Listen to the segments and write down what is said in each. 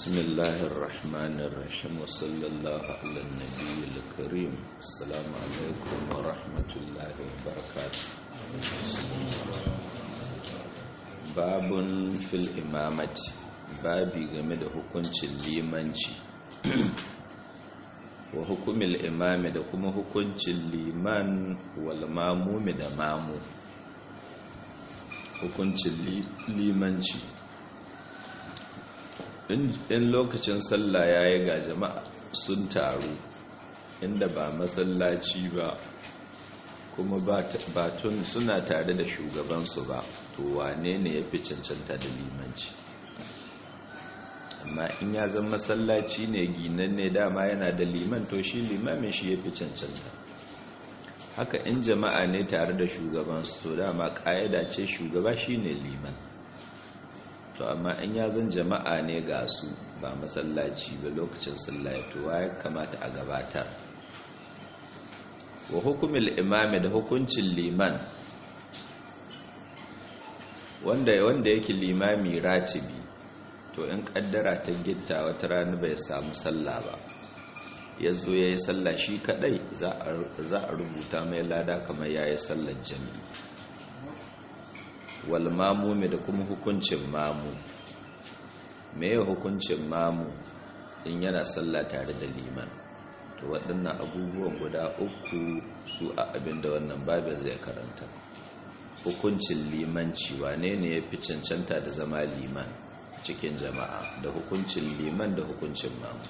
بسم الله الرحمن الرحيم وصلى الله على النبي الكريم السلام عليكم ورحمة الله وبركاته باب في الإمامة babi game da hukuncin limanci wa hukumin imami da kuma hukuncin liman wal mamumi da mamu hukuncin limanci in lokacin sallah ya yi ga jama'a sun taru inda ba masallaci ba kuma batun suna tare da shugabansu ba to wane ne ya fi cancanta da limanci amma in ya zama masallaci ne ginan ne dama yana da liman to shi limamin shi ya fi cancanta haka in jama'a ne tare da shugabansu to dama ƙa'ida ce shugaba shi ne liman to amma in ya zan jama'a ne ga su ba masallaci ba lokacin sallah to ya kamata a gabatar wa hukumil imami da hukuncin liman wanda wanda yake limami ratibi to in kaddara ta gitta wata rana bai samu sallah ba ya zo ya yi sallah shi kadai za a rubuta mai lada kamar ya yi sallar jami'i wal mamumi da kuma hukuncin mamu me ya hukuncin mamu in yana sallah tare da liman to waɗannan abubuwan guda uku su a abinda wannan babin zai karanta hukuncin limanci wane ne ya fi cancanta da zama liman cikin jama'a da hukuncin liman da hukuncin mamu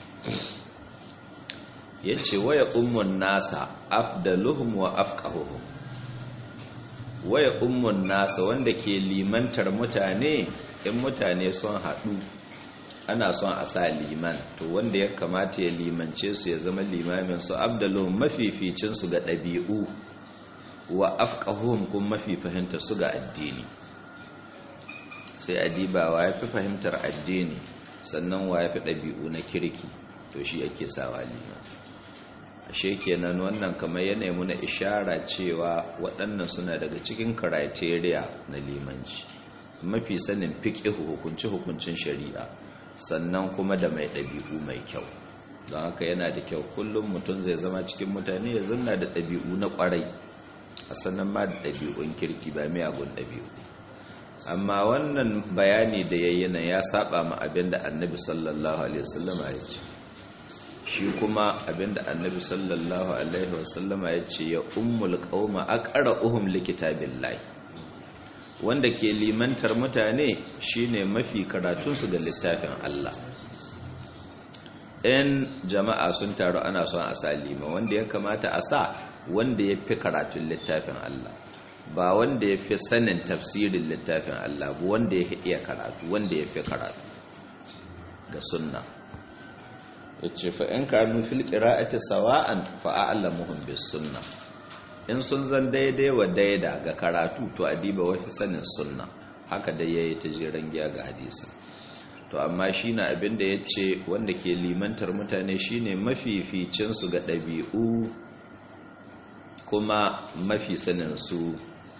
ya ce waya ummun nasa afdaluhum wa afqahuhum waya ummun nasa wanda ke limantar mutane in mutane sun haɗu ana son a sa liman to wanda ya kamata ya limance su ya zama limamin su abdaluhum mafificin su ga ɗabi'u wa afqahuhum kuma mafi fahimtar su ga addini sai adiba wa ya fi fahimtar addini sannan wa ya fi ɗabi'u na kirki to shi ake sawa liman ashe kenan wannan kamar yanayi muna ishara cewa waɗannan suna daga cikin criteria na limanci mafi sanin fiƙihu hukunci-hukuncin shari'a sannan kuma da mai ɗabi'u mai kyau don haka yana da kyau kullum mutum zai zama cikin mutane ya zanna da ɗabi'u na ƙwarai a sannan ma da ɗabi'un kirki ba miyagun ɗabi'u amma wannan bayani da yayyana ya saba ma abinda annabi sallallahu alaihi wasallama ya ce shi kuma abinda annabi sallallahu alaihi wasallama ya ce ya ummul qauma aqra'uhum likitabillahi wanda ke limantar mutane shine mafi karatun su ga littafin Allah in jama'a sun taru ana son a sa lima wanda ya kamata a sa wanda ya fi karatun littafin Allah ba wanda ya fi sanin tafsirin littafin Allah ba wanda ya iya karatu wanda ya fi karatu ga sunna ya ce fa'in kanu fil ƙira'ati sawa'an fa'a'allamuhun bis sunna in sun zan daidai wa daida ga karatu to adiba wafi sanin sunna haka dai ya yi ta jiran giya ga hadisa to amma shi na abinda ya ce wanda ke limantar mutane shine mafificinsu ga ɗabi'u kuma mafi sanin su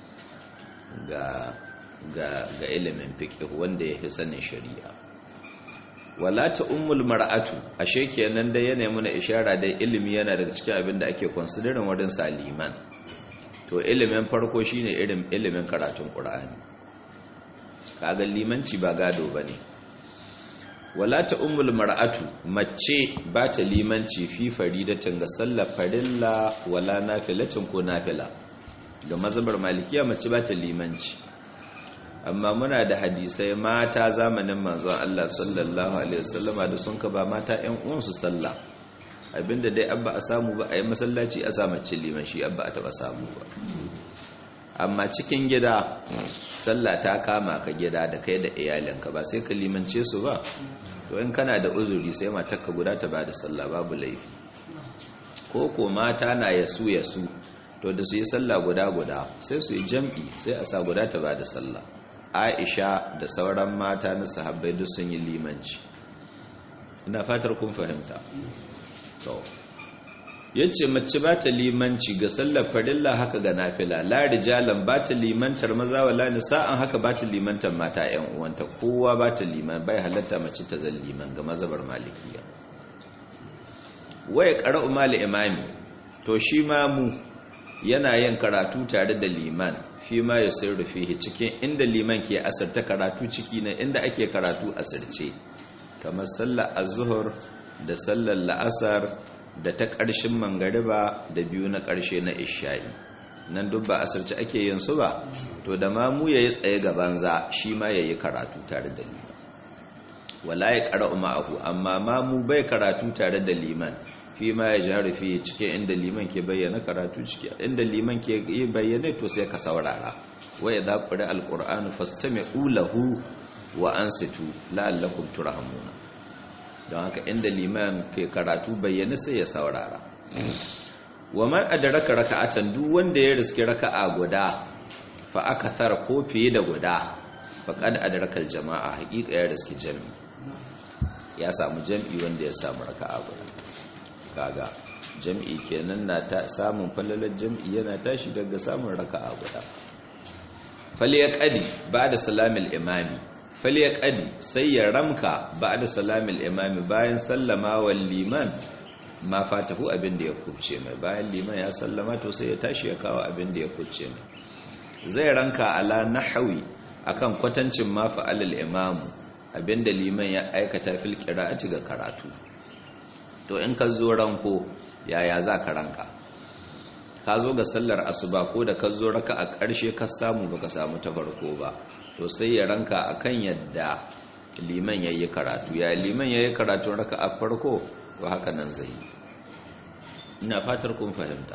ga ga ga ilimin fiqh wanda yake sanin shari'a wala ta ummul mar'atu ashe kenan dai yana muna ishara dai ilimi yana daga cikin abin da ake considering wurin saliman to ilimin farko shine irin ilimin karatun qur'ani kaga limanci ba gado bane wala ta ummul mar'atu mace ba ta limanci fi faridatin ga sallar farilla wala nafilatin ko nafila ga mazhabar malikiya mace ba ta limanci amma muna da hadisai mata zamanin manzon Allah sallallahu alaihi wasallama da sun ka ba mata ƴan uwansu sallah abinda dai abba a samu ba a yi masallaci a sa mace liman shi abba a taba samu ba amma cikin gida sallah ta kama ka gida da kai da iyalinka ba sai ka limance su ba to in kana da uzuri sai matarka guda ta bada sallah babu laifi ko ko mata na yasu yasu to da su yi sallah guda guda sai su yi jam'i sai a sa guda ta bada sallah Aisha da sauran mata na sahabbai duk sun yi limanci ina fatar kun fahimta to yace mace ba ta limanci ga sallar farilla haka ga nafila la rijalan ba ta limantar maza wala nisa'an haka ba ta limantar mata ƴan uwanta kowa ba ta liman bai halatta mace ta zan liman ga mazhabar malikiya waya qara'u mal imami to shi ma mu yana yin karatu tare da liman fi ma yasirru fihi cikin inda liman ke asarta karatu ciki na inda ake karatu asirce kamar sallar az-zuhr da sallar la'asar da ta ƙarshen mangariba da biyu na ƙarshe na isha'i nan duk ba asirce ake yin su ba to da ma mu yayi tsaye gaban za shi ma yayi karatu tare da liman wala ya qara'u ma'ahu amma ma mu bai karatu tare da liman fi ma ya jihar fi cikin inda liman ke bayyana karatu ciki inda liman ke yi bayyana to sai ka saurara wa idza qira alqur'anu fastami'u lahu wa ansitu la'allakum turhamuna don haka inda liman ke karatu bayyana sai ya saurara wa man adraka raka'atan duk wanda ya riski raka'a guda fa akathar ko fiye da guda faqad adraka aljama'a haqiqa ya riski jami'i ya samu jami'i wanda ya samu raka'a guda kaga jam'i kenan na ta samun falalar jam'i yana tashi daga samun raka'a guda falyaqadi ba'da salamil imami falyaqadi sai ya ramka ba'da salamil imami bayan sallama wal liman ma fatahu abin da ya kubce mai bayan liman ya sallama to sai ya tashi ya kawo abin da ya kubce mai zai ranka ala nahwi akan kwatancin ma fa'alal imamu abinda liman ya aikata fil qira'ati ga karatu to in ka zo ranko yaya za ka ranka ka zo ga sallar asuba ko da ka zo raka a ƙarshe ka samu ba ka samu ta farko ba to sai ya ranka a kan yadda liman ya yi karatu ya liman ya yi karatu raka a farko ba haka nan zai yi ina fatar kun fahimta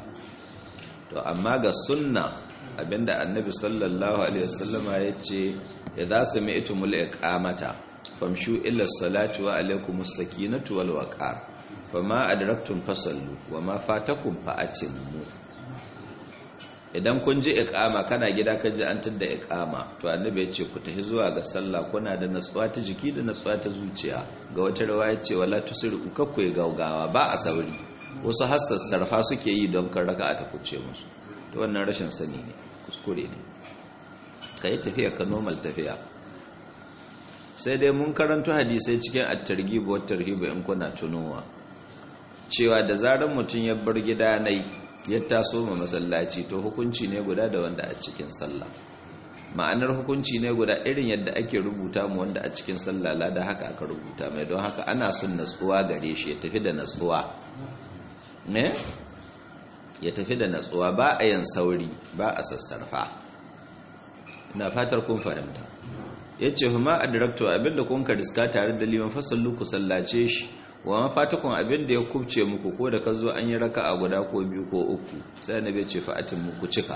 to amma ga sunna abinda annabi sallallahu alaihi wasallama ya ce idza sami'tumul iqamata famshu ila salati wa alaikumus sakinatu wal waqar fama adraktum fasallu wama fatakum fa'atimmu idan kun ji iqama kana gida kan ji an tada iqama to annabi ya ce ku tafi zuwa ga sallah kuna da natsuwa ta jiki da natsuwa ta zuciya ga wata riwaya ce wala tusiru kakku gaugawa ba a sauri wasu hassas sarfa suke yi don kan raka ta kuce musu to wannan rashin sani ne kuskure ne kai tafiya ka normal tafiya sai dai mun karanto hadisai cikin at-targhib wa tarhib in kuna tunowa cewa da zarar mutum ya bar gida nai ya taso ma masallaci to hukunci ne guda da wanda a cikin sallah ma'anar hukunci ne guda irin yadda ake rubuta mu wanda a cikin sallah da haka aka rubuta mai don haka ana son natsuwa gare shi ya tafi da natsuwa ne ya tafi da natsuwa ba a yin sauri ba a sassarfa ina fatar kun fahimta yace huma adraktu abinda kun ka riska tare da liman fasallu ku sallace shi wa mafatakun abin da ya kubce muku ko da ka zo an yi raka a guda ko biyu ko uku sai na bai ce fa'atin muku cika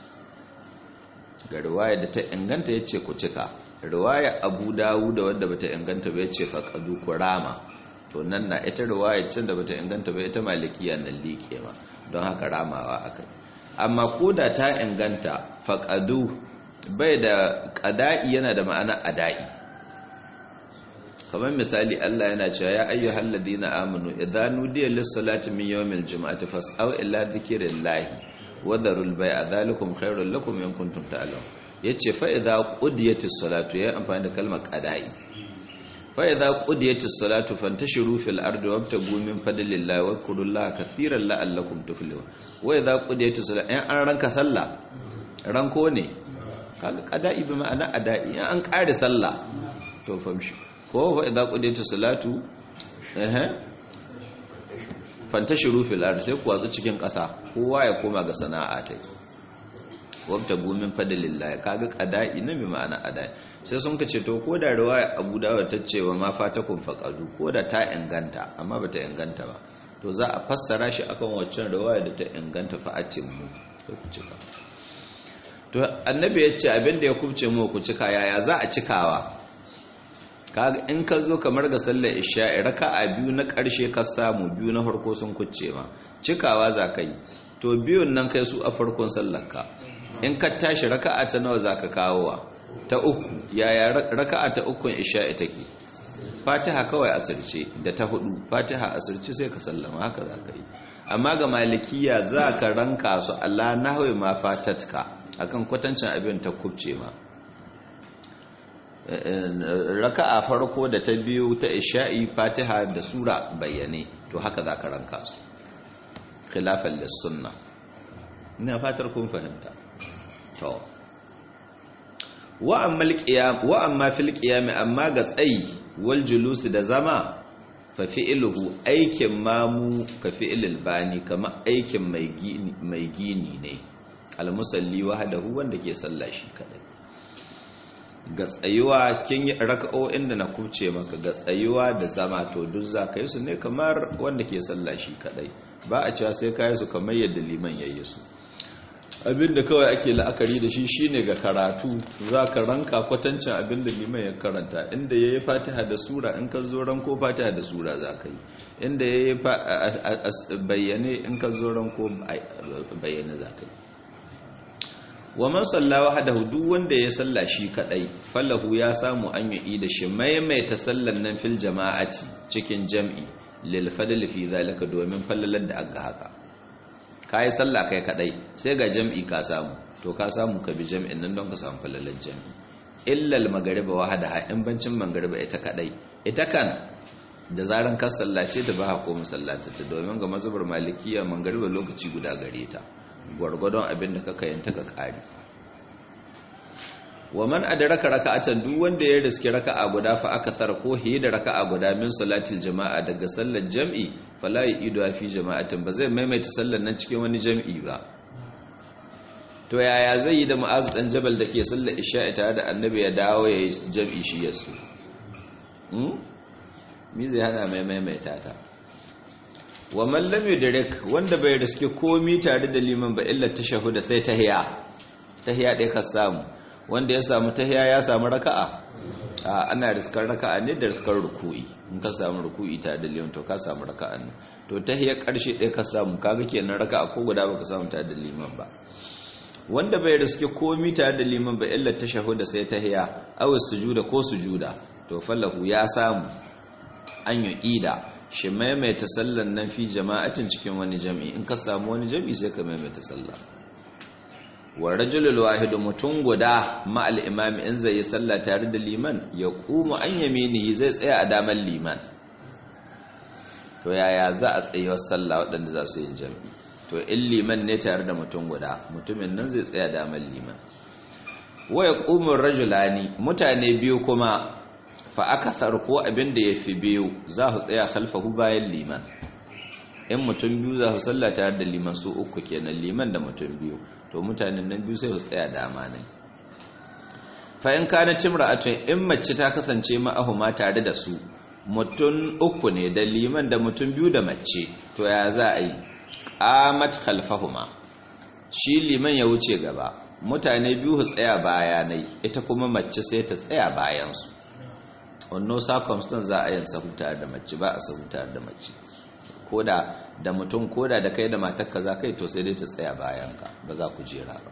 ga riwaya da ta inganta ya ce ku cika riwaya abu dawu da wadda bata inganta ba ya ce faƙadu ku rama to nan na ita riwaya can da bata inganta ba ita malikiya nan liƙe ma don haka ramawa aka amma ko da ta inganta faƙadu bai da ƙada'i yana da ma'ana ada'i kamar misali Allah yana cewa ya ayyuhal ladina amanu idza nudiya lis-salati min yawmil jum'ati fas'au ila dhikrillahi wa dharul bai'a dhalikum khairul lakum in kuntum ta'lamun yace fa idza qudiyatis salatu ya amfani da kalmar qada'i fa idza qudiyatis salatu fantashiru fil ardi wabtagu min fadlillahi wa kurullaha kathiran la'allakum tuflihun wa idza qudiyatis salatu in an ranka sallah ranko ne kaga qada'i bi ma'ana ada'i an kare sallah to famshi ko fa idza qudiyatu salatu eh fantashiru fil ard sai ku watsu cikin ƙasa kowa ya koma ga sana'a tai wabta gumin fadlillah kaga qada'i na bi ma'ana adai sai sun kace to ko da riwaya Abu Dawud ta ce wa ma fatakum faqadu ko da ta inganta amma bata inganta ba to za a fassara shi akan waccan riwaya da ta inganta fa mu sai ku cika to annabi ya ce abinda ya kubce mu ku cika yaya za a cikawa kaga in ka zo kamar ga sallar isha'i raka'a biyu na ƙarshe ka samu biyu na farko sun kucce ma cikawa za ka yi to biyun nan kai su a farkon sallarka in ka tashi raka'a ta nawa za ka kawowa ta uku yaya raka'a ta ukun isha'i take fatiha kawai asirce da ta hudu fatiha asirce sai ka sallama haka za ka yi amma ga malikiya za ka ranka su Allah nahwi ma fatatka akan kwatancin abin ta kubce ma raka'a farko da ta biyu ta isha'i fatiha da sura bayyane to haka za ka ranka su khilafan lissunna ina fatar kun fahimta to wa amma fil qiyam amma ga tsayi wal julus da zama fa fi'luhu aikin mamu ka fi'lil bani kama aikin mai gini mai gini ne al musalli wahdahu wanda ke sallah shi kadai ga tsayuwa kin yi raka'o'in da na kuce maka ga tsayuwa da zama to duk za ka yi su ne kamar wanda ke sallah shi kadai ba a cewa sai ka yi su kamar yadda liman ya yi su abinda kawai ake la'akari da shi shine ga karatu za ka ranka kwatancin abinda liman ya karanta inda ya yi fatiha da sura in ka zo ranko fatiha da sura za ka yi inda ya yi bayyane in ka zo ranko bayyane za ka yi wa man sallawa hadahu duk wanda ya salla shi kadai fallahu ya samu an yi da shi maimaita sallan nan fil jama'ati cikin jam'i lil fadl fi zalika domin fallalar da aka haka kai salla kai kadai sai ga jam'i ka samu to ka samu ka bi jam'in nan don ka samu fallalar jam'i illa al magriba wahdaha in bancin magriba ita kadai ita kan da zaran ka sallace da ba ha ko musallata ta domin ga mazhabar malikiya magriba lokaci guda gare ta gwargwadon abin da kaka yanta ka ƙari wa man adraka raka'atan duk wanda ya riski raka'a guda fa aka tar ko hiye da raka'a guda min salatil jama'a daga sallar jam'i fala yidu fi jama'atin ba zai maimaita sallar nan cikin wani jam'i ba to yaya zai yi da mu'azu dan jabal da ke sallar isha'i tare da annabi ya dawo ya yi jam'i shi yasu hmm mi zai hana mai maimaita ta wa mallam yudrik wanda bai riske komi tare da liman ba illa tashahuda sai tahiya tahiya dai ka samu wanda ya samu tahiya ya samu raka'a a ana riskar raka'a ne da riskar ruku'i in ka samu ruku'i tare da liman to ka samu raka'a ne to tahiya karshe dai ka samu kaga kenan raka'a ko guda baka samu tare da liman ba wanda bai riske komi tare da liman ba illa tashahuda sai tahiya aw sujuda ko sujuda to fallahu ya samu an yi ida shi maimaita sallan nan fi jama'atin cikin wani jami'i in ka samu wani jami'i sai ka maimaita sallah wa rajulul wahidu mutum guda ma'al imami in zai yi sallah tare da liman ya kuma an yaminihi zai tsaya a daman liman to yaya za a tsayuwar sallah waɗanda za su yi jami'i to in liman ne tare da mutum guda mutumin nan zai tsaya daman liman wa ya rajulani mutane biyu kuma fa aka ko abin da ya fi biyu za su tsaya khalfahu bayan liman in mutum biyu za su salla tare da liman su uku kenan liman da mutum biyu to mutanen nan biyu sai su tsaya dama ne fa in kana timra'atun in mace ta kasance ma'ahuma tare da su mutum uku ne da liman da mutum biyu da mace to ya za a yi qamat khalfahuma shi liman ya wuce gaba mutane biyu su tsaya bayanai ita kuma mace sai ta tsaya bayansu wannan circumstance za a yin sahu tare da mace ba a sahu tare da mace koda da mutum koda da kai da matarka za kai to sai dai ta tsaya bayanka ba za ku jera ba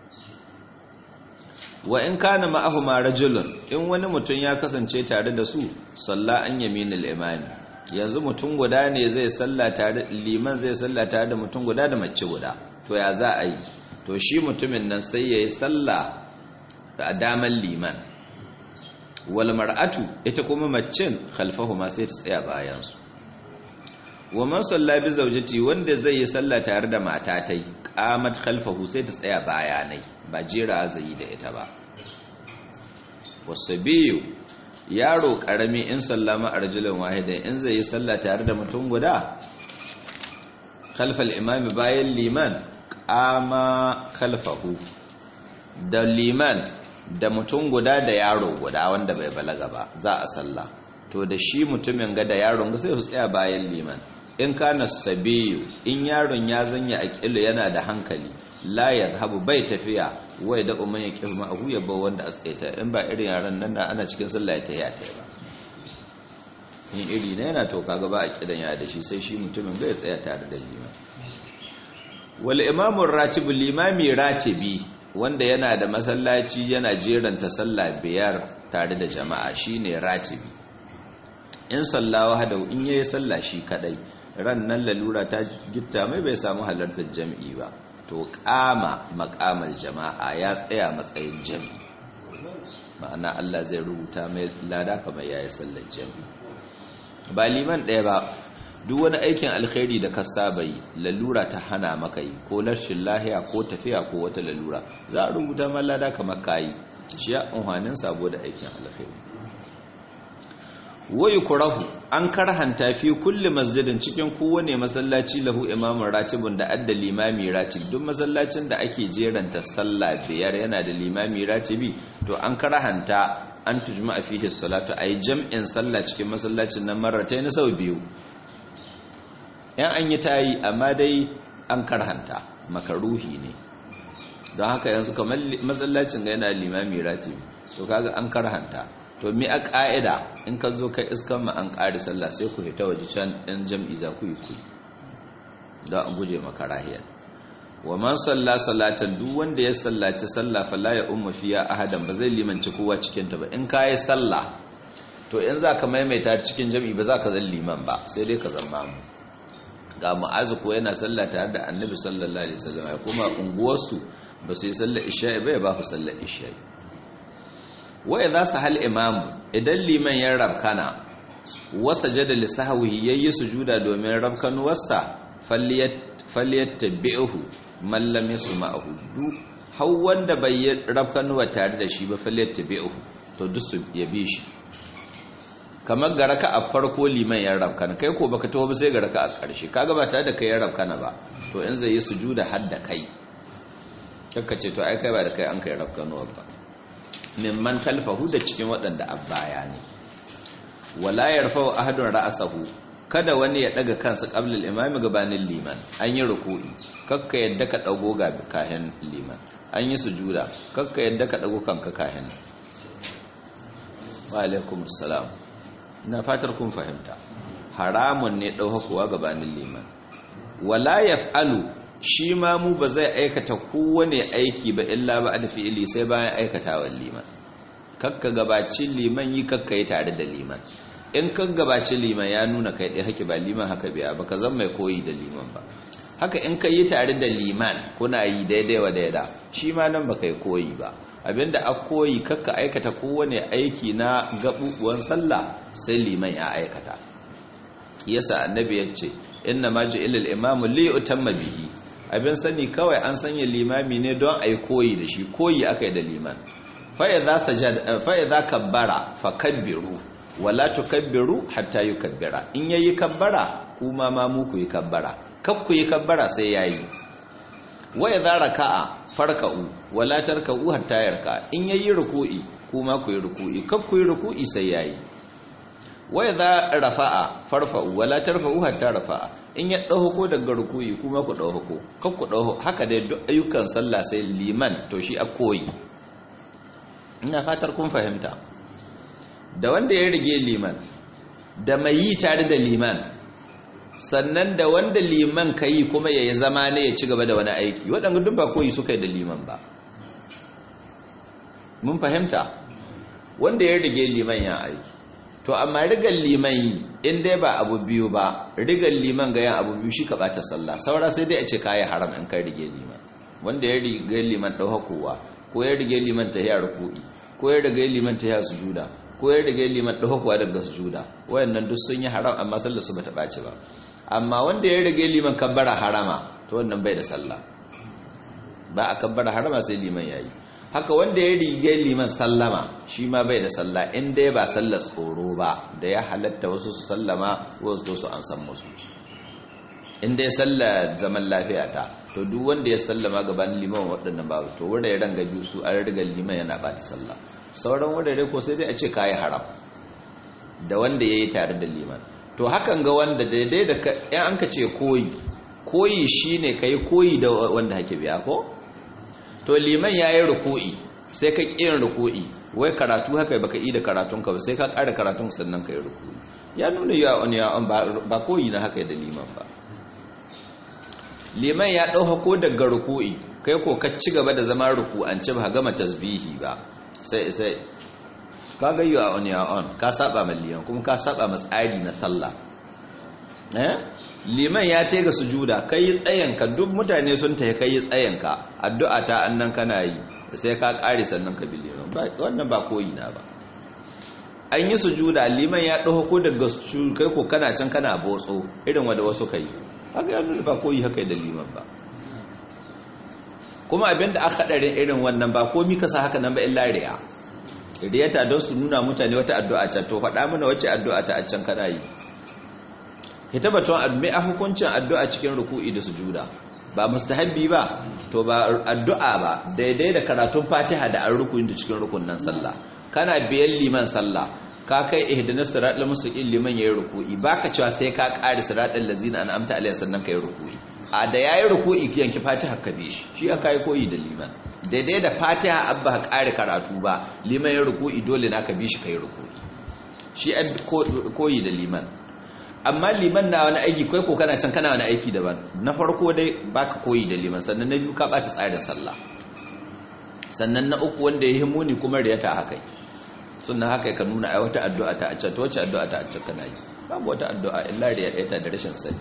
wa in kana ma'ahuma rajulun in wani mutum ya kasance tare da su salla an yaminul imami yanzu mutum guda ne zai salla tare liman zai salla tare da mutum guda da mace guda to ya za a yi to shi mutumin nan sai yayi salla da daman liman wal mar'atu ita kuma macen khalfahuma sai ta tsaya bayan su wa man salla bi zawjati wanda zai yi sallah tare da matatai qamat khalfahu sai ta tsaya bayanai ba jira zai da ita ba wasabiyu yaro karami in sallama arjulan wahidan in zai yi sallah tare da mutum guda khalfal imami bayan liman qama khalfahu da liman da mutum guda da yaro guda wanda bai balaga ba za a sallah to da shi mutumin ga da yaron ga sai su tsaya bayan liman in kana sabiyu in yaron ya zanya aqilu yana da hankali la yadhhabu bai tafiya wai da umman ya kirma ahu ya ba wanda asaita in ba irin yaran nan ana cikin sallah ta ya ta ba in iri ne yana to kaga ba a kidan ya da shi sai shi mutumin bai tsaya tare da liman wal imamu ratibu limami ratibi wanda yana da masallaci yana jeranta sallah biyar tare da jama'a shine ratibi in sallawa hada in yayi sallah shi kadai ran nan lalura ta gitta mai bai samu halartar jami'i ba to kama maqamal jama'a ya tsaya matsayin jami'i ma'ana Allah zai rubuta mai lada kamar yayi sallar jami'i ba liman ɗaya ba duk wani aikin alkhairi da ka saba yi lalura ta hana maka yi ko rashin lahiya ko tafiya ko wata lalura za a rubuta ma lada kamar kayi shi ya unhanin sabo da aikin alkhairi wayu kurahu an karhanta fi kulli masjidin cikin kowane masallaci lahu imamun ratibun da adda limami ratib duk masallacin da ake jeranta sallah biyar yana da limami ratibi to an karhanta an tujma fihi salatu ay jam'in sallah cikin masallacin nan marratayn sau biyu yan an yi tayi amma dai an karhanta makaruhi ne don haka yanzu kamar masallacin ga yana limami ratibi to kaga an karhanta to mi a ƙa'ida in ka zo kai iskan ma an ƙari sallah sai ku fita waje can ɗin jam'i za ku yi ku don an guje makarahiyar wa man salla salatan duk wanda ya sallaci sallah fala ya umma fiya ahadan ba zai limanci kowa cikin ta ba in ka yi sallah to in za ka maimaita cikin jam'i ba za ka zan liman ba sai dai ka zama mu ga mu'azu ko yana sallah tare da annabi sallallahu alaihi wasallam ya kuma unguwarsu ba su yi sallar isha'i ba ya ba su sallar isha'i waya za su hal imamu idan liman ya rabkana wasa jada lissahawi ya yi sujuda domin rabkanuwarsa falliyar tabi'uhu mallam ya su ma'ahu duk hau wanda bai yi rabkanuwa tare da shi ba falliyar tabi'uhu to duk su ya bi shi kamar ga raka a farko liman ya rabkana kai ko baka taho ba sai ga raka a ƙarshe kaga ba tare da kai ya rabkana ba to in zai yi sujuda har da kai kakka ce to ai kai ba da kai an kai rabkanuwa ba mimman talfahu da cikin waɗanda abbaya ne wala yarfa'u ahadun ra'sahu kada wani ya daga kansa qabla al-imami gabanin liman an yi ruku'i kakka yadda ka dago ga kahin liman an yi sujuda kakka yadda ka dago kanka kahin wa alaikum assalam ina fatar kun fahimta haramun ne dauhakuwa gabanin liman wala yaf'alu shi ma mu ba zai aikata kowane aiki ba illa ba da fi'ili sai bayan aikatawa liman kakka gabacin liman yi kakka yi tare da liman in kan gabacin liman ya nuna kai ɗaya haki ba liman haka biya ba ka zan mai koyi da liman ba haka in ka yi tare da liman kuna yi daidai wa daida shi ma nan ba kai koyi ba abinda a koyi kakka aikata kowane aiki na gaɓuɓuwan sallah sai liman ya aikata yasa annabi ya ce inna ma ju'ila al-imamu li yutamma bihi abin sani kawai an sanya limami ne don a yi koyi da shi koyi aka yi da liman fa'iza kabbara fa kabbiru wala tukabbiru hatta yi kabbira in yayi kabbara kuma ma muku yi kabbara kak ku yi kabbara sai yayi waya za raka'a farka'u wala tarka'u hatta yarka in yayi ruku'i kuma ku yi ruku'i kak ku yi ruku'i sai yayi waya za rafa'a farfa'u wala tarfa'u hatta rafa'a in ya ɗauko daga rukuyi kuma ku ɗauko kan ku ɗauko haka dai duk ayyukan sallah sai liman to shi a koyi ina fatar kun fahimta da wanda ya rige liman da mai yi tare da liman sannan da wanda liman ka yi kuma ya yi zama ne ya ci gaba da wani aiki waɗanda duk ba koyi suka yi da liman ba mun fahimta wanda ya rige liman ya aiki to amma rigar liman yi in dai ba abu biyu ba rigar liman ga yan abu biyu shi ka bata sallah saura sai dai a ce kayi haram in kai rige liman wanda ya rige liman ɗaukakowa ko ya rige liman ta hiya ruku'i ko ya rige liman ta hiya sujuda ko ya rige liman ɗaukakowa daga sujuda wayannan duk sun yi haram amma sallar su bata ɓaci ba amma wanda ya rige liman kabbara harama to wannan bai da sallah ba a kabbara harama sai liman yayi haka wanda ya rige liman sallama shi ma bai da sallah in dai ba sallar tsoro ba da ya halatta wasu su sallama wasu su an san musu in dai sallar zaman lafiya ta to duk wanda ya sallama gabanin liman waɗannan babu to wanda ya ranga biyu su an riga liman yana ba ta sallah sauran wurare ko sai dai a ce kayi haram da wanda ya yi tare da liman to hakan ga wanda daidai da yan an ka ce koyi koyi shine kai koyi da wanda hake biya ko to liman ya yi ruku'i sai ka ƙirin ruku'i wai karatu haka baka yi da karatunka ba sai ka ƙara karatun sannan ka yi ruku'i ya nuna ya wani ya ba koyi na haka da liman ba liman ya ɗauka ko daga ruku'i kai ko ka ci gaba da zama ruku'ance ba gama tasbihi ba sai sai ka ga you are on your own ka saba ma liman kuma ka saba ma tsari na sallah eh liman ya ce ga sujuda kai tsayanka duk mutane sun tafi kai tsayanka addu'a ta annan kana yi sai ka kare sannan ka bi liman wannan ba koyi na ba an yi sujuda liman ya ɗauko ko daga kai ko kana can kana botso irin wanda wasu kai haka ya nuna ba koyi haka da liman ba kuma abinda aka haɗarin irin wannan ba komi ka sa haka nan ba illa riya riyata don su nuna mutane wata addu'a can to faɗa mana wacce addu'a ta a can kana yi ita batun addu'a a hukuncin addu'a cikin ruku'i da sujuda ba mustahabbi ba to ba addu'a ba daidai da karatun fatiha da an rukunin da cikin rukunin sallah kana biyan liman sallah ka kai ihdinas siratal mustaqim liman yayin ruku'i baka cewa sai ka ƙari siratal lazina an'amta alayhi sannan kai ruku'i a da yayin ruku'i yanki fatiha ka bi shi shi aka yi koyi da liman daidai da fatiha abba ka ƙari karatu ba liman yayin ruku'i dole na ka bi shi kai ruku'i shi an koyi da liman amma liman na wani aiki kai ko kana can kana wani aiki daban na farko dai baka koyi da liman sannan na biyu ka bata tsarin sallah sannan na uku wanda ya himuni kuma riyata haka sunna haka ka nuna ai wata addu'a ta a can to wace addu'a ta a can kana yi babu wata addu'a illa riya ɗaya ta da rashin sani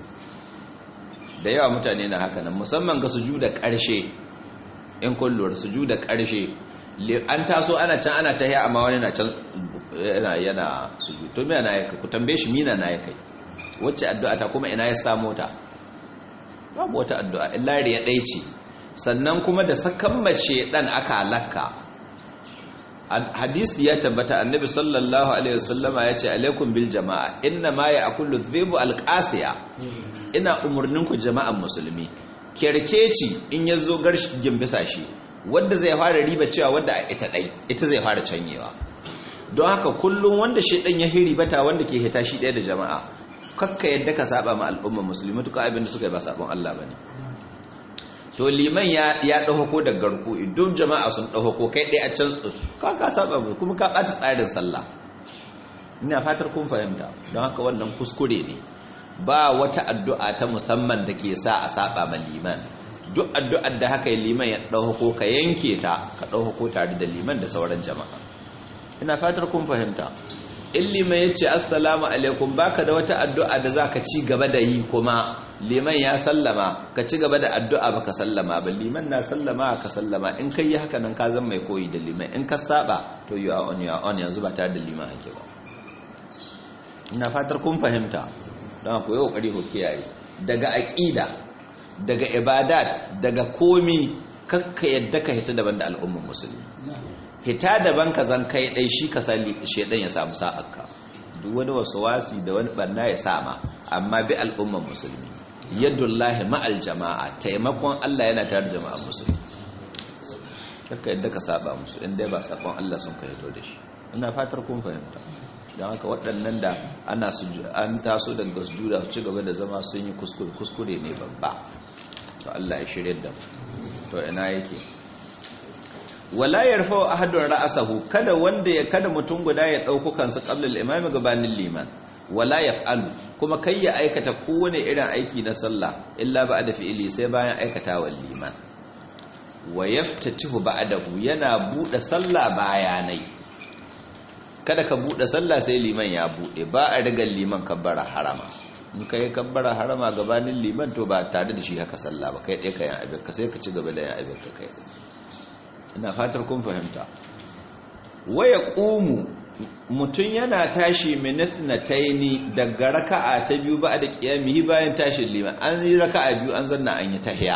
da yawa mutane na haka nan musamman ga sujuda ƙarshe in kun lura sujuda ƙarshe an taso ana can ana tahiya amma wani na can yana yana sujud to me yana yaka ku tambaye shi mina na yake wacce addu'a ta kuma ina ya samu ta babu wata addu'a illa riya ɗaya ce sannan kuma da sakan mace dan aka halakka hadisi ya tabbata annabi sallallahu alaihi wasallama ya ce alaikum bil jama'a inna ma ya'kulu dhibu alqasiya ina umurnin ku jama'an musulmi kerkeci in yazo garshigin bisa shi wanda zai fara riba cewa wanda ita dai ita zai fara canyewa don haka kullum wanda shedan ya hiri bata wanda ke hita shi daya da jama'a kakka yadda ka saba ma al'ummar musulmi tuka abin da suka yi ba sabon Allah bane to liman ya ya ko da garku idan jama'a sun ko kai dai a can ka ka saba kuma ka bata tsarin sallah ina fatar kun fahimta don haka wannan kuskure ne ba wata addu'a ta musamman da ke sa a saba ma liman duk addu'ar da haka liman ya ko ka yanke ta ka ko tare da liman da sauran jama'a ina fatar kun fahimta in liman ya ce assalamu alaikum baka da wata addu'a da za ka ci gaba da yi kuma liman ya sallama ka ci gaba da addu'a baka sallama ba liman na sallama ka sallama in kai yi haka nan ka zan mai koyi da liman in ka saba to you are on your own yanzu ba tare da liman hake ba ina fatar kun fahimta don ku yi kokari ku kiyaye daga aqida daga ibadat daga komi kakka yadda ka hita daban da al'ummar musulmi hita daban ka zan kai dai shi ka sali shedan ya samu sa'arka duk wani wasu wasi da wani banna ya sama amma bi al'ummar musulmi yadullahi ma'al jama'a taimakon Allah yana tare da jama'ar musulmi kakka yadda ka saba musu inda ba sabon Allah sun ka hito da shi ina fatar kun fahimta don haka waɗannan da ana an taso daga sujuda su ci gaba da zama sun yi kuskure kuskure ne babba to Allah ya shirye da to ina yake wala yarfa ahadun ra'asahu kada wanda ya kada mutum guda ya dauko kansa qabla al-imam gabanin liman wala yaf'alu kuma kai ya aikata kowane irin aiki na sallah illa ba'da fi'ili sai bayan aikata wa liman wa yaftatihu ba'dahu yana bude sallah bayanai kada ka bude sallah sai liman ya bude ba a rigar liman kabbara harama in kai kabbara harama gabanin liman to ba tare da shi haka sallah ba kai ɗaya ka yin abin ka sai ka ci gaba da yin abin ka kai ina fatar kun fahimta waya ƙumu mutum yana tashi minithnataini daga raka'a ta biyu ba da qiyamihi bayan tashin liman an yi raka'a biyu an zanna an yi tahiya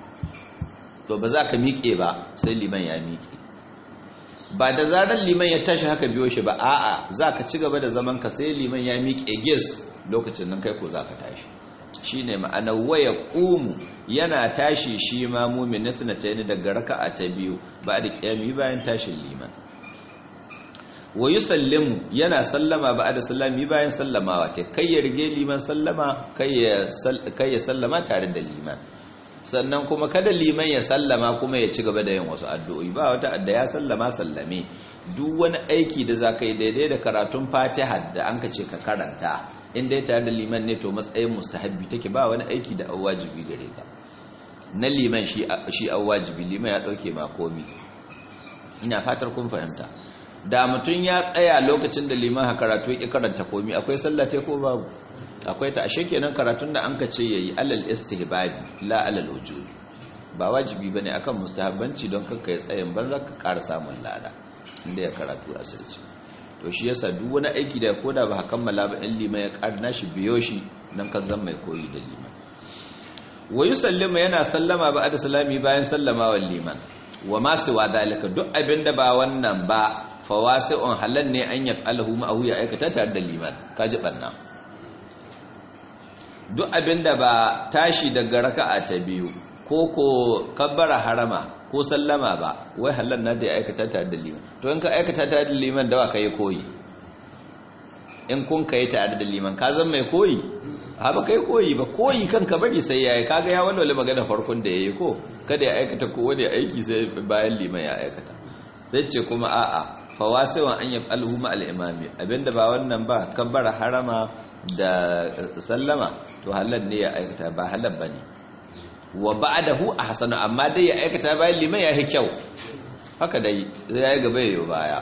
to ba za ka miƙe ba sai liman ya miƙe ba da zarar liman ya tashi haka biyo shi ba a'a za ka ci gaba da zaman ka sai liman ya miƙe gis lokacin nan kai ko za ka tashi shine ma'ana waya ƙumu yana tashi shi ma mumin nathnatayn daga raka'a ta biyu ba da qiyami bayan tashin liman wa yusallimu yana sallama ba da sallami bayan sallamawa ta kai ya rige liman sallama kai ya sallama tare da liman sannan kuma kada liman ya sallama kuma ya ci gaba da yin wasu addu'o'i ba wata adda ya sallama sallame duk wani aiki da za ka yi daidai da karatun fatiha da an ka ce ka karanta in dai tare da liman ne to matsayin mustahabbi take ba wani aiki da an wajibi gare ka na liman shi an wajibi liman ya dauke ma komi ina fatar kun fahimta da mutum ya tsaya lokacin da liman ha karatu ya karanta komi akwai sallah ta ko babu akwai ta ashe kenan karatun da an ka ce yayi alal istihbabi la alal wujub ba wajibi bane akan mustahabbanci don kanka ya tsayin banza ka ƙara samun lada inda ya karatu asirci to shi yasa duk wani aiki da koda ba kammala ba in liman ya ƙara nashi biyo shi nan kan zan mai koyi da liman wa yusallima yana sallama ba da salami bayan sallama wa liman wa ma siwa dalika duk abinda ba wannan ba fawasi'un halal ne an yaf'alahu ma'ahu ya aikata tare da liman kaji banna duk abinda ba tashi daga raka'a ta biyu ko ko kabbara harama ko sallama ba wai halal na da ya aikata tare da liman to in ka aikata tare da liman dawa kai koyi in kun kai tare da liman ka zan mai koyi ha ba kai koyi ba koyi kanka bari sai yayi kaga ya walwala magana farkon da yayi ko kada ya aikata ko wani aiki sai bayan liman ya aikata sai ce kuma a'a fawasiwan an yaf'aluhu ma al-imami abinda ba wannan ba kabbara harama da sallama to halal ne ya aikata ba halal bane wa ba'dahu ahsanu amma dai ya aikata bayan liman ya yi kyau haka dai sai yayi gaba yayi baya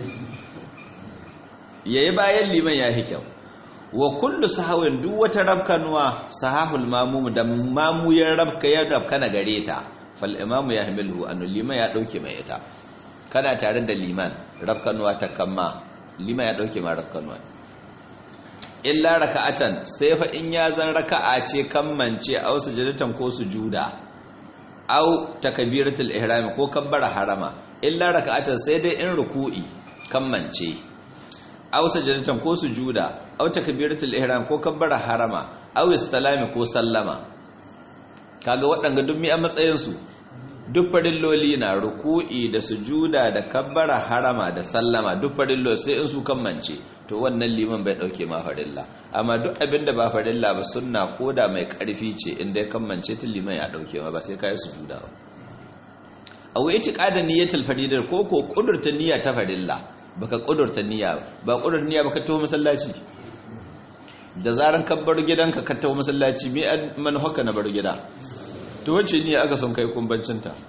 yayi bayan liman ya yi kyau wa kullu sahawin duk wata rabkanuwa sahahul mamum da mamu ya rabka ya rabka na gare ta fal imamu ya hamilu an liman ya dauke mai ita kana tare da liman rabkanuwa ta kamma liman ya dauke ma rabkanuwa illa raka'atan sai fa in ya zan raka'a ce kammance aw sujudatan ko sujuda aw takbiratul ihram ko kabbara harama illa raka'atan sai dai in ruku'i kammance aw sujudatan ko sujuda aw takbiratul ihram ko kabbara harama aw istilami ko sallama kaga waɗanga duk mi a matsayin su duk farilloli na ruku'i da sujuda da kabbara harama da sallama duk farilloli sai in su kammance to wannan liman bai dauke ma farilla amma duk abinda ba farilla ba sunna koda mai karfi ce inda ya kammance ta liman ya dauke ma ba sai kai sujuda ba aw itiqadan niyyatul faridar ko ko kudurta niyya ta farilla baka kudurta niyya ba kudurta niyya baka tawo masallaci da zaran ka bar gidanka ka tawo masallaci me man haka na bar gida to wace niyya aka son kai kumbancin ta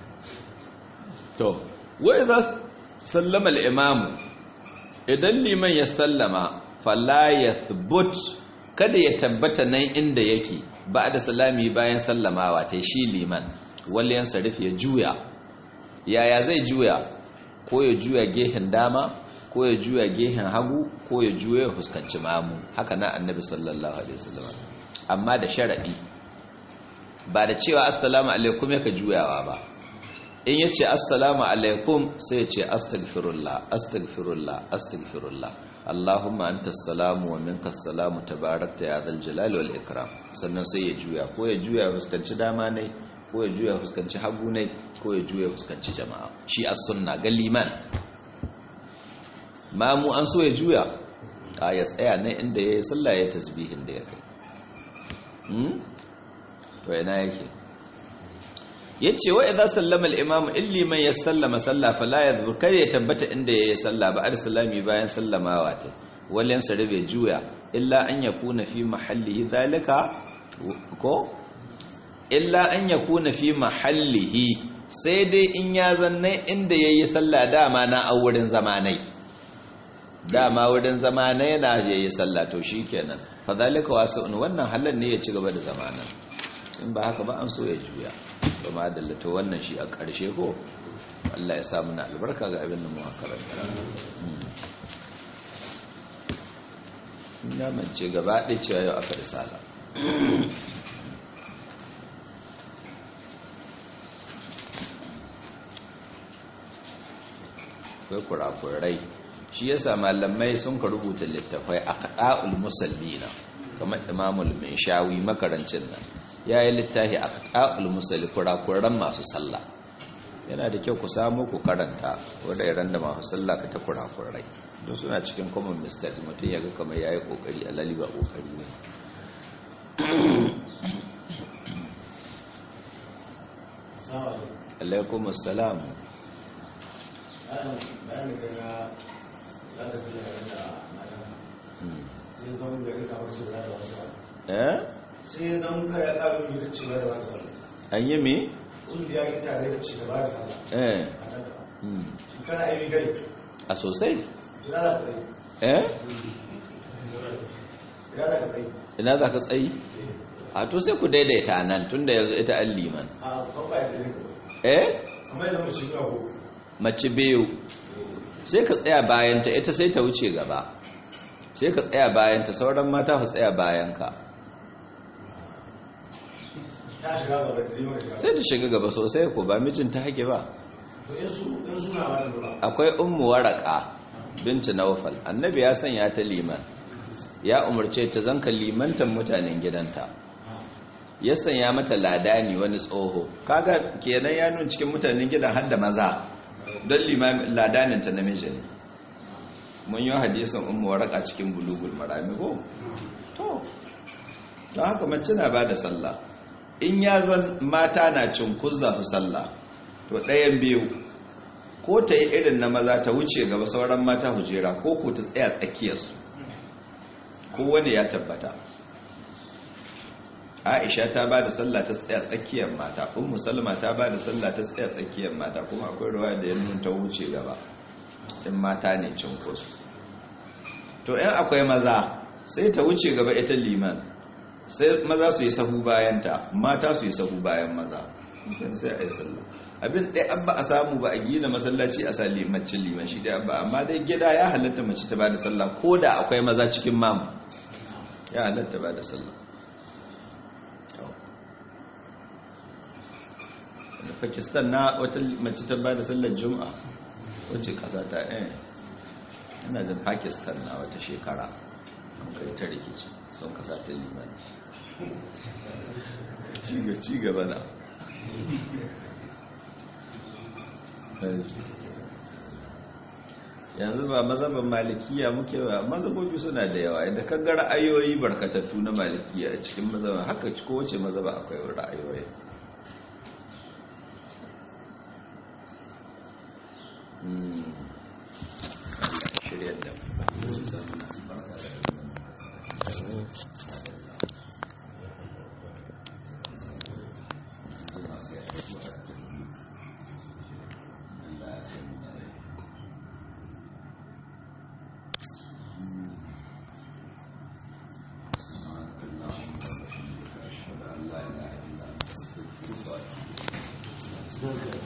to wa idza sallama al-imam idan liman ya sallama fala yathbut kada ya tabbata nan inda yake ba da salami bayan sallamawa ta shi liman wal yansarif ya juya yaya zai juya ko ya juya gehen dama ko ya juya gehen hagu ko ya juya fuskanci mamu haka na annabi sallallahu alaihi wasallam amma da sharadi ba da cewa assalamu alaikum yaka juyawa ba in yace assalamu alaikum sai ya ce astaghfirullah astaghfirullah astaghfirullah allahumma antas salamu wa minkas salamu tabarakta ya dhal jalali wal ikram sannan sai ya juya ko ya juya fuskanci dama ne ko ya juya fuskanci hagu ne ko ya juya fuskanci jama'a shi as-sunna ga liman mamu an so ya juya a ya tsaya ne inda ya yi sallah ya tasbihin da ya kai to yana yake ya ce wa idan sallama al'imamu in liman ya sallama sallah fala ya zuba kar ya tabbata inda ya yi sallah ba a salami bayan sallamawa ta walen sarrabe juya illa an ya kuna fi mahallihi zalika ko illa an ya kuna fi mahallihi sai dai in ya zanne inda ya yi sallah dama na a wurin zamanai dama wurin zamanai na ya yi sallah to shi kenan fa zalika wasu wannan halal ne ya ci gaba da zamanan in ba haka ba an so ya juya ba ma dallata wannan shi a ƙarshe ko Allah ya samu na albarka ga abin da mu karanta ina mance gaba ɗaya cewa yau aka risala akwai kurakurai shi yasa malamai sun ka rubuta littafai a kaɗa'ul musallina kamar imamul mai shawi makarancin nan ya yi littafi a kaɗa'ul musalli kurakuran masu sallah yana da kyau ku samu ku karanta wadda iran da masu sallah ka ta kurakurai don suna cikin common mistakes mutum ya ga kamar ya yi ƙoƙari a laliba ƙoƙari ne alaikum assalam sai zan kaya ƙarin yi ci gaba da wata an yi mi? ƙungiya ya tare da ci gaba da sallah eh kana aini gari a sosai ina za ka tsaye eh ina za ka tsaye ina za ka tsayi a to sai ku daidaita nan tun da yanzu ita an liman a babba ya tsaye eh amma yanzu mu shiga ko mace biyu sai ka tsaya bayanta ita sai ta wuce gaba sai ka tsaya bayanta sauran mata su tsaya bayanka ta shiga gaba da liman shiga sai ta shiga gaba sosai ko ba mijinta hake ba to in su in suna ba da nuna akwai ummu waraka binti nawfal annabi ya sanya ta liman ya umarce ta zanka limantan mutanen gidanta ya sanya mata ladani wani tsoho kaga kenan ya nuna cikin mutanen gidan har da maza don limamin ladanin ta namiji ne mun yi hadisin ummu waraka cikin bulugul marami ko to don haka mace na bada sallah in ya zan mata na cinkuzza su sallah to ɗayan biyu ko ta yi irin na maza ta wuce gaba sauran mata hujera ko ko ta tsaya tsakiyarsu kowane ya tabbata aisha ta ba da sallah ta tsaya tsakiyar mata ummu salma ta ba da sallah ta tsaya tsakiyar mata kuma akwai ruwa da ya nuna ta wuce gaba in mata ne cinkus to in akwai maza sai ta wuce gaba ita liman sai maza su yi sahu bayanta mata su yi sahu bayan maza mutum sai a yi sallah abin ɗaya abba a samu ba a gina masallaci a sa limacin liman shi ɗaya abba amma dai gida ya halatta mace ta ba da sallah ko da akwai maza cikin mamu ya halatta ba da sallah da pakistan na wata mace ta ba da sallar juma'a wacce ƙasa ta eh ina da pakistan na wata shekara an kai ta rikici sun kasa ta liman ci gaba na yanzu ba mazhaban malikiya muke ba mazhabobi suna da yawa idan ka ga ra'ayoyi barkatattu na malikiya a cikin mazhaban haka ko wace mazhaba akwai ra'ayoyi shirya da Thank you.